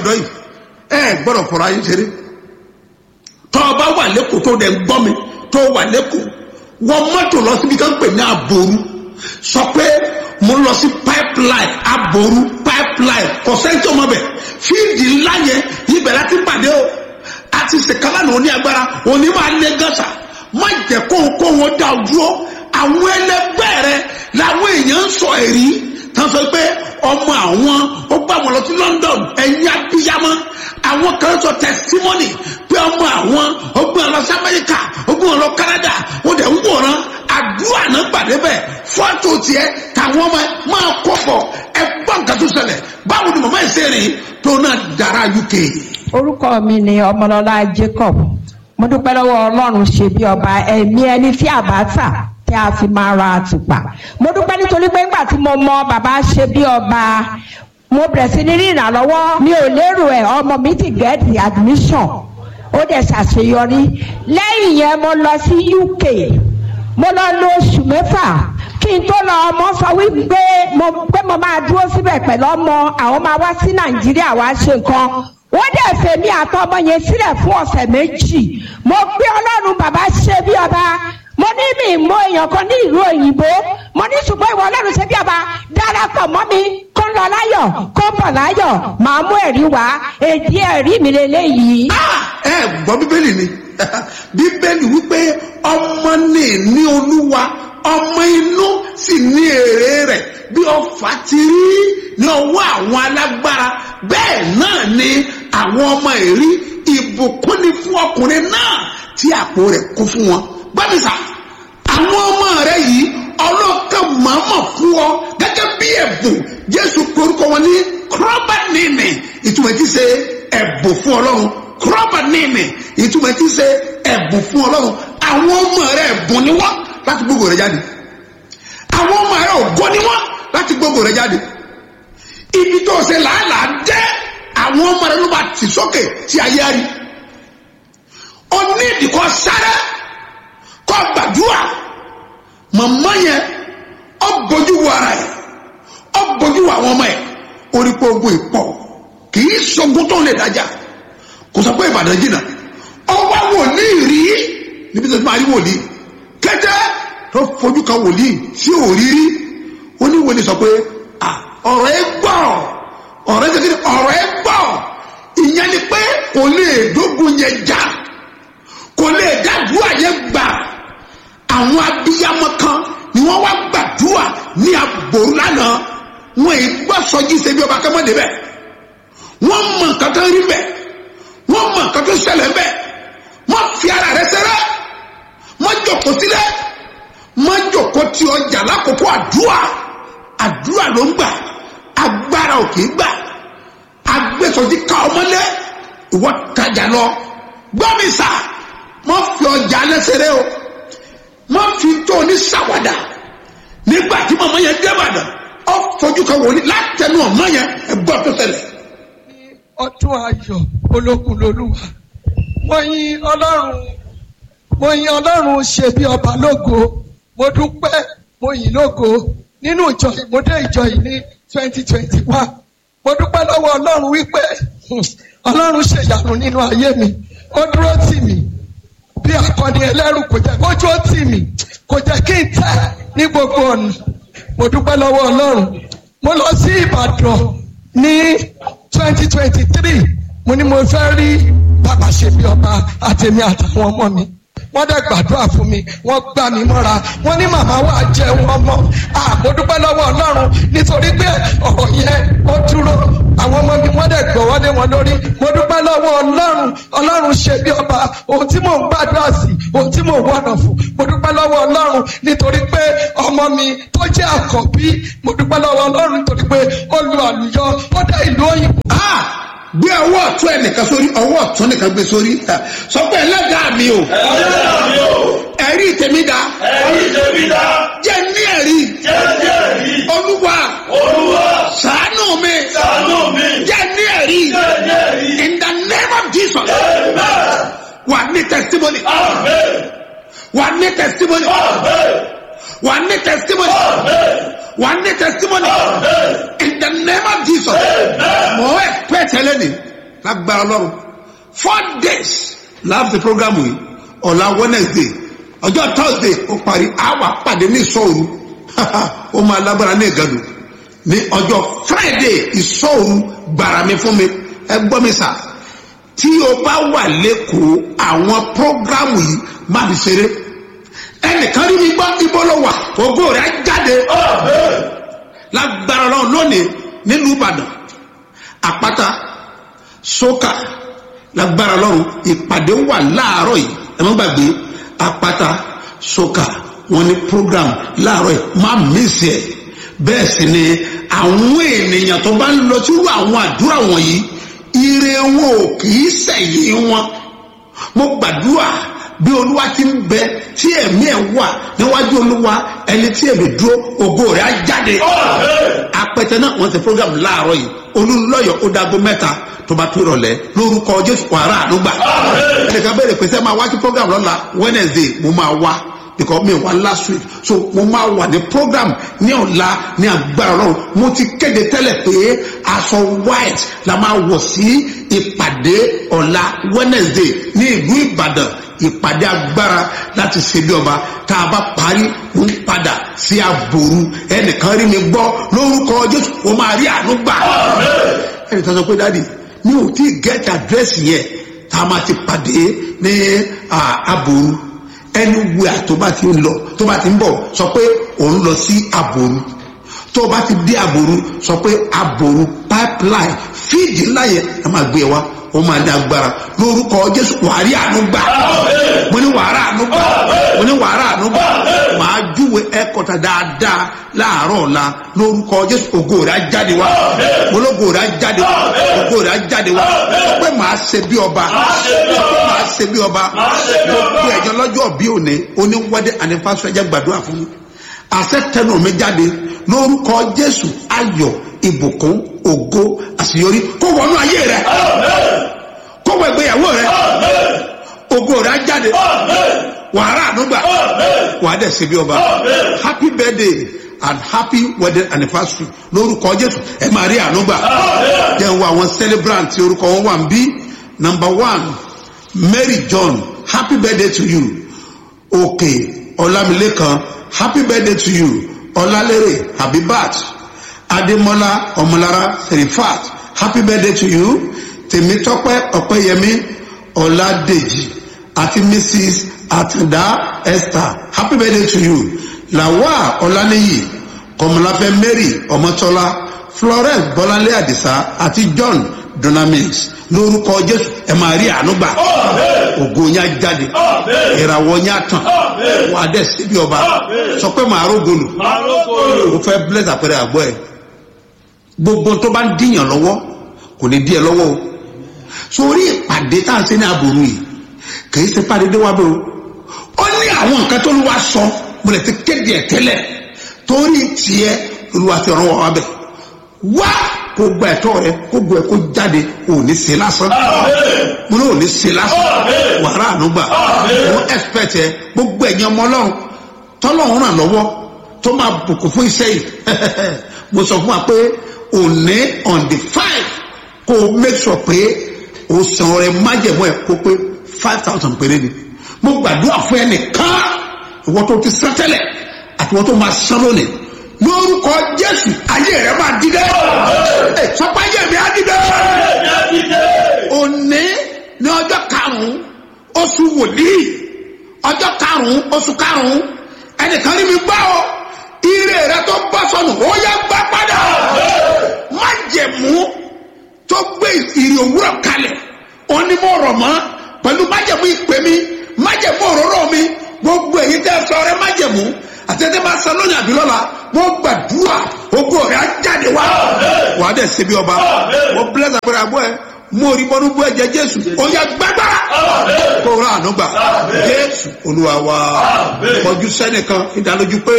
ọ̀dọ́ yìí ẹ gbọ́dọ̀ fọ̀rọ̀ ayé ṣeré tọ́ ọ bá wà lẹ́kọ̀ọ́ tó dẹ̀ ń gbọ́ mi tó wà lẹ́kọ̀ọ́ wọ́n mọ́tò lọ síbi kan pè ní àbòrú sọ pé mo lọ sí pipeline àbòrú pipeline kò sẹ́ńtì ọmọ bẹ̀ fíìdì ńlá yẹn ibẹ̀ láti pàdé o àti sèkálà ní oní agbára òní máa lé gàṣà má jẹ́ kó kó wọn dá o dúró àwọn ẹlẹgbẹ́ rẹ làwọn èèyàn ń sọ èrí tán sọ pé ọmọ àwọn ó gbà wọn lọ sí London ẹ̀yìn abiyamọ àwọn kan sọ testimony pé ọmọ àwọn ó gbé wọn lọ sí Amẹ́ríkà ó gbé wọn lọ Canada ó dẹ̀ ń wòran àdúrà náà gbàdé bẹ́ẹ̀ fọ́tò tiẹ̀ táwọn ọmọ máa kọ́ bọ̀ ẹ gbọ́ nǹkan tó ṣẹlẹ̀ báwo ni màmá ẹ̀ ṣe rìn tó náà dára UK. orúkọ mi ni ọmọlọlá Jacob mo dúpẹ́ lọ́wọ́ Ọlọ́run ṣe bí ọba ẹ̀mí ẹni tí àbá tà tí a fi máa ra àtùpà mo dúpẹ́ nítorí pé ńgbà tí mo mọ bàbá ṣe bí ọba mo bẹ̀rẹ̀ sí ní rí ìrànlọ́wọ́ mi ò lérò ẹ̀ ọmọ mi ti get the admission ó dẹ̀ ṣàṣeyọrí lẹ́yìn yẹn mo lọ sí UK mo lọ lo oṣù mẹ́fà kí n tó lọ ọmọ sọ wípé mo pé mo máa dúró síbẹ̀ pẹ̀lú ọmọ àwọn máa wá sí Nàìjíríà wá ṣe nǹkan wọ́n dẹ̀ fèmí àtọmọ yẹn sílẹ̀ fún ọ̀sẹ̀ méjì mo gbé Ọlọ́run bàbá ṣe bí ọba mo ní mi mọ èèyàn kan ní ìlú òyìnbó mo ní ṣùgbọ́n ìwọ ọlọ́run ṣe bí ọba darapọ̀ mọ́ mi kó ń lọ láyọ̀ kó ń bọ̀ láyọ̀ màá mú ẹ̀rí wá èdè ẹ̀rí mi lélẹ́yìí. ẹ gbọ́ bíbélì ni bíbélì wípé ọmọ ní ní olúwa ọmọ inú sì ní èrè rẹ̀ bí ọfà ti rí ní ọwọ́ àwọn alágbára bẹ́ẹ̀ náà ni àwọn ọmọ èrí ìbùkún ni fún ọkùnrin náà tí àpò rẹ̀ kún fún wọn gbọ́dọ̀sà àwọn ọmọ rẹ yìí ọlọ́kàn màmá fún ọ gẹ́gẹ́ bí ẹ̀bùn jésù korúkọ wọn ní kúrọ́bà nìní ìtumọ̀ ti ṣe ẹ̀bùn fún ọlọ́run kúrọ́bà nìní ìtumọ̀ ti ṣe ẹ̀bùn fún ọlọ́run àwọn ọmọ rẹ ẹ̀bùn ni wọ́n láti gbogbo rẹ jáde àwọn ọmọ rẹ ògo ni wọ́n láti gbogbo rẹ jáde ibi tó ṣe làálàá jẹ́ àwọn ọmọ rẹ ló bá tì sókè tí ayé rí ọ ní ìdíkọ sáré kọ́ gbàdúrà màmá yẹn ọ bójú wo ara yẹ ọ bójú wo àwọn ọmọ yẹ orí pé ogun ìpọ̀ kì í sọgun tó ń lè dájà kò sọ pé ìbàdàn jìnnà ọwọ́ wòlíì rí níbi tó ti máa rí wòlíì kẹjẹ tó fojú kan wòlíì sí òrírí oníwòlíì sọ pé ọ̀rọ̀ ẹ gbọ́ ọ̀rọ̀ ẹ kékeré ọ̀rọ̀ ẹ gbọ́ ìyẹn ni pé kò lè dógun yẹn jà kò lè dádúrà yẹn gbà àwọn abiyamọ kan ni wọn wá gbàdúrà ní àbòrú lánàá wọn èyí gbọ́ sọjí ṣe bí ọba kẹ́mọ́dé bẹ́ẹ̀ wọ́n mọ nǹkan tó rí bẹ́ẹ̀ wọ́n mọ nǹkan tó ṣẹlẹ̀ bẹ́ẹ̀ wọ́n fi ara rẹ̀ sẹ́rẹ́ wọ́n jòkó sílẹ̀ wọ́n jòkó tí ọjà lákòókò àdúrà àdúrà ló ń gbà agbára ò kì í gbà agbésọjí ká ọmọlé ìwọ tajà lọ gbọ́ mi sà wọ́n fi ọjà lẹ́sẹ̀rẹ́ o wọ́n fi tó ní sàwádà nígbà tí màmá yẹn débàdàn ọ fojú kan wòlíì látẹnu ọmọ yẹn ẹgbọ́n tó ṣẹlẹ̀. ọdún ayọ̀ olókun lolúwa mo yin ọlọ́run mo yin ọlọ́run ṣe bí ọba lógo mo dúpẹ́ mo yìn lógo nínú ìjọ yìí mo dé ìjọ yìí ní twenty twenty one mo dúpẹ́ lọ́wọ́ ọlọ́run wípé ọlọ́run ṣèyàrá nínú ayé mi ó dúró tì mí bí akọni ẹlẹ́rù kò jẹ́ kójú ó tì mí kò jẹ́ kí n tẹ́ ní gbogbo ọ̀nà mo dúpẹ́ lọ́wọ́ ọlọ́run mo lọ sí ìbàdàn ní twenty twenty three mo ní mo fẹ́ rí bàbá ṣe bí ọba àtẹ̀mí àtàwọn ọmọ mi wọ́n dẹ̀ gbàdúrà fún mi wọ́n gbà mí mọ́ra wọ́n ní màmá wa jẹun ọmọ mo dúpẹ́ lọ́wọ́ ọlọ́run nítorí pé ọ̀rọ̀ yẹn ó dúró àwọn ọmọ mi wọ́n dẹ̀ gbọ́ wọlé wọn lórí mo dúpẹ́ lọ́wọ́ ọlọ́run ọlọ́run ṣe bí ọba ohun tí mò ń gbàdúrà sí ohun tí mò ń wọ̀nà fún mo dúpẹ́ lọ́wọ́ ọlọ́run nítorí pé ọmọ mi tó jẹ́ àkọ́bí mo dúpẹ́ lọ́wọ́ ọlọ́run nítorí pé ó lu àlùyọ ó dé ìlú òyìnbó. gbé ọwọ́ ọ̀tún ẹ̀ nìkan sórí ọwọ́ ọ̀tún nìkan gbé sórí sọ pé ẹlẹ́dàá mi o ẹlẹ́dàá mi o ẹ̀rí tèmi dá ẹ̀rí tèmi dá jẹ́ ní ẹ̀rí jẹ́ jẹ́ rí olúwa olúwa ṣàánú mi ṣàánú mi jẹ́ ní ẹ̀rí jẹ́ jẹ́ rí in the name of Jesus amen wà ní testimony amen wà ní testimony amen wà ní testimony amen wà ní testimony amen in the name of Jesus amen mọ̀ ẹ́ pẹ́ tẹ́lẹ̀ ni lágbára ọlọ́run four days láti program yìí ọ̀la wednesday ọjọ́ thursday ó parí àwa pàdé ní ìsọ̀rù ó máa lágbára ní ìgàdù ní ọjọ́ friday ìsọ̀rù gbàrà mi fún mi ẹ gbọ́ mi sà tí o bá wà lẹ́kọ̀ọ́ àwọn program yìí má fi ṣeré ẹnìkan rí mi gbọ́ ibo ló wà ògo rẹ̀ á jáde lágbára ọlọ́run lónìí nílùú ìbàdàn àpáta sókà lágbára ọlọ́run ìpàdé wà láàárọ̀ yìí ẹ má gbàgbé àpáta sókà wọn ní program láàárọ̀ yìí má mísì ẹ̀ bẹ́ẹ̀ sì ni àwọn ènìyàn tó bá ń lọ sírú àwọn àdúrà wọ̀nyí ire wọn ò kì í sẹ̀yìn wọn mo gbàdúrà bí olúwa ti ń bẹ tí ẹ̀mí ẹ̀ wà níwájú olúwa ẹni tí èmi dúró ògo rẹ̀ á jáde apẹtẹ náà wọn ti program láàárọ̀ yìí olùlọyọ ó dago mẹ́ta tó bá tó rọ̀lẹ́ lórúkọ jésù wàrà àdúgbà ẹnìkan bẹ̀rẹ̀ pé sẹ máa wá sí program lọ́la wednesday mo máa wá because mi wá last week so mo máa wà ní program ní ọ̀la ní agbára ọlọ́run mo ti kéde tẹ́lẹ̀ pé aṣọ white la máa wọ̀ sí ìpàdé ọ̀la wednesday ní ìlú ìbàdàn ìpàdé agbára láti ṣe bí ọba tá a bá parí mo ń padà sí àbòrú ẹnìkan rí mi gbọ́ lórúkọ jésù mo máa rí àánú gbà ẹnì kan sọ pé dáàdi mi ò tí ì get address yẹn tá a máa ti pàdé ní àbòrú anywhere tó bá ti ń lọ tó bá ti ń bọ̀ sọ pé òun lọ sí àbòrú tó bá ti dé àbòrú sọ pé àbòrú pipeline fíìdì ńlá yẹn a máa gbé wa ó máa ní agbára lórúkọ jésù wàárí àánú gbà mo ní wàárà àánú gbà mo ní wàárà àánú gbà màá júwe ẹkọta dáadáa láàárọ̀ ọ̀la lórúkọ jésù ògo rẹ̀ á jáde wá ológo rẹ̀ á jáde wá ògo rẹ̀ á jáde wá sọ pé màá ṣe bí ọba sọ pé màá ṣe bí ọba gbogbo ẹ̀jọ̀ lọ́jọ́ bí òní oníwọ́dẹ ànífàṣọ ẹ̀jẹ̀ gbàdúrà fún mi àṣẹ tẹnu mi jáde lórúkọ jésù ayọ̀ ìbùkún ògo àṣeyọrí kó wọnú ayé rẹ kó wọ ìgbéyàwó rẹ ògo rẹ á jáde wàhálà ànúgbà wàá dẹ̀ ṣe bí ọba happy birthday and happy wedding anniversary lórúkọ jésù ẹ máa rí ànúgbà jẹ́ wo àwọn celebrant tí orúkọ wọn wà ń bí number one mary john happy birthday to you òkè ọlámilékan happy birthday to you ọlálérè habibat adémọlá ọmọlára serifat happy birthday to you tèmítọ́pẹ́ ọ̀pẹ́yẹmí ọládèjì àti mrs àtàndá esther happy birthday to you lawal ọláníyì kọmọláfẹ́ mary ọmọtọ́lá florence bọ́láńlé àdìsá àti john dunamis lórúkọ jésù ẹ máa rí àánú gbà ògo yẹn á jáde ìràwọ̀ yẹn á tàn wà á dẹ̀ síbi ọba sọ pé màá rógolù o fẹ́ bless àpẹẹrẹ àgbọ̀ ẹ̀ gbogbo tó bá ń díyàn lọ́wọ́ kò ní dí ẹ lọ́wọ́ o sórí ìpàdé tá à ń ṣe ní àbòrú yìí kì í ṣe pàdé dé wá bẹ́ẹ̀ o ó ní àwọn nǹkan tó lù wá sọ mo lè ti kéde ẹ̀ tẹ́lẹ̀ torí tiẹ̀ olùwà ti ọ̀rọ̀ wà bẹ̀ wá kó gba ẹ̀tọ́ rẹ kó gbọ́ ẹ kó jáde ò ní ṣe lásán mo ní ò ní ṣe lásán wàrà ànúgbà mo expect ẹ gbogbo ẹ̀yin ọmọ ọlọ́run tọ́lọ́run ràn lọ́wọ́ tó máa bùkún fún iṣẹ́ yìí mo sọ fún wa pé òní on the five kó o make sure pé o san ọrẹ májẹ̀mú ẹ̀ kó pé five thousand péré ni mo gbàdúrà fún ẹnìkan ìwọ tó ti sán tẹ́lẹ̀ àti ìwọ tó máa san lónìí lórúkọ jésù ayé rẹ máa dídẹ sọpá ayé mi á dídẹ òní ní ọjọ́ karùn-ún oṣù wòlíì ọjọ́ karùn-ún oṣù karùn-ún ẹnìkan rí mi gbá o ire rẹ tó bọ́ sọnù ó yẹ gbá padà má jẹ̀mú tó gbé ìrì òwúrọ̀ kalẹ̀ onímọ̀ ọ̀rọ̀ mọ́ pẹ̀lú májẹ̀mú ìpè mi májẹ̀mú òróró mi gbogbo èyí tẹ́ sọ rẹ májẹ̀mú àtẹ̀tẹ̀ bá sọ lónìí àbí lọ́la wọ́n gbàdúrà ogun ọ̀rẹ́ á jáde wá wà á dẹ̀ ṣe bí ọba wọ́n bless àpẹẹrẹ àbọ̀ ẹ̀ mú orí bọ́dú bú ẹ̀jẹ̀ jésù ó yẹ gbàgbára kó rà ànúgbà jésù olúwa wa kọjú sẹ́nìkan ìdánilójú pé